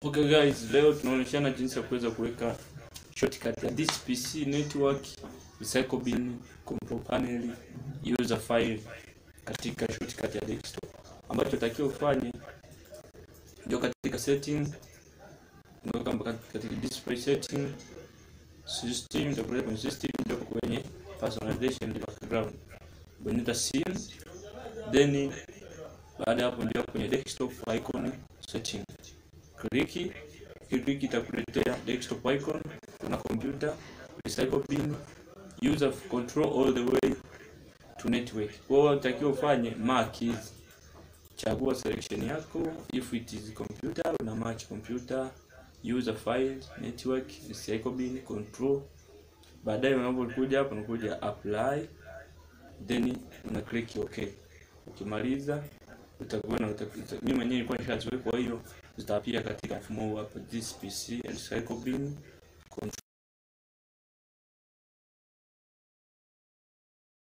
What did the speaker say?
Okay guys, leo tunaonyeshana jinsi ya kuweza kuweka shortcut ya this PC network, recycle bin, control panel, user file katika shortcut ya desktop. Ambacho takiwa ufanye ndio katika setting, ndio kama katika display setting, system, ndio kwenye system, ndio kwenye personalization ndio background. Bonyeza scene, then baada ya hapo ndio kwenye desktop icon setting kliki kliki itakuletea desktop icon kuna computer recycle bin user control all the way to network kwa hiyo unatakiwa ufanye mark hizi chagua selection yako if it is computer una match computer user file network recycle bin control baadaye unapokuja hapo unakuja apply then una click okay ukimaliza utakuwa na mimi mwenyewe nilikuwa nishaziweka kwa hiyo zitapia katika mfumo huu hapa this PC and recycle bin control